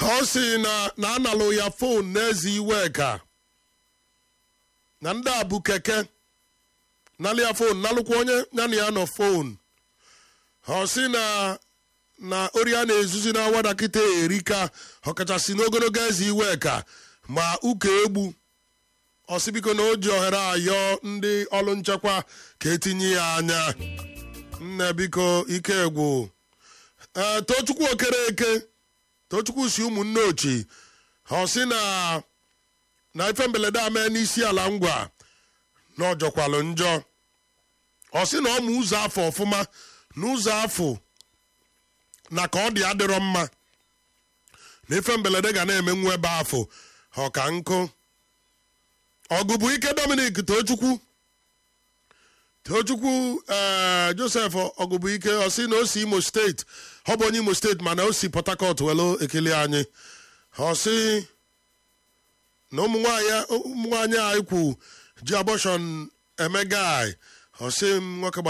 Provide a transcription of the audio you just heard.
ka ọ sị na na analụ ya fon n'eze iwe ka na ndị a bụ keke nalụ ya fon nalụkwa onye ya na ya nọ fon ọ sị na na ori a na-ezuzi na awada kịta erika ọkachasị n'ogologo eze iwe ka ma ụka egbu ọsị biko na o ji ohere ayọ ndị ọrụ nchekwa ka etinye ya anya nne biko ike egwu ee tochukwu okereke tochukwu si ụmụnne ochi ọ sị na na ife mberede a mee n'isi ala ngwa na ọjọkwalụ njọ ọ sị na ọ ma ụzọ afọ ọfụma na ụzọ afọ na ka ọ dị adịrọ mma na ife mberede ga na-emenwu ebe afọ ọka nkụ ọgụ bụ ike dominic tochukwu tochukwu ee josef ọgụbụ ike ọ sị na o si imo steeti ọ bụ onye imo steeti mana o si port harcourt welu ekele anyị ọ sị na ụmụ nwaanyị anyị kwu ji abọshọn eme gai ọ sị m nwoke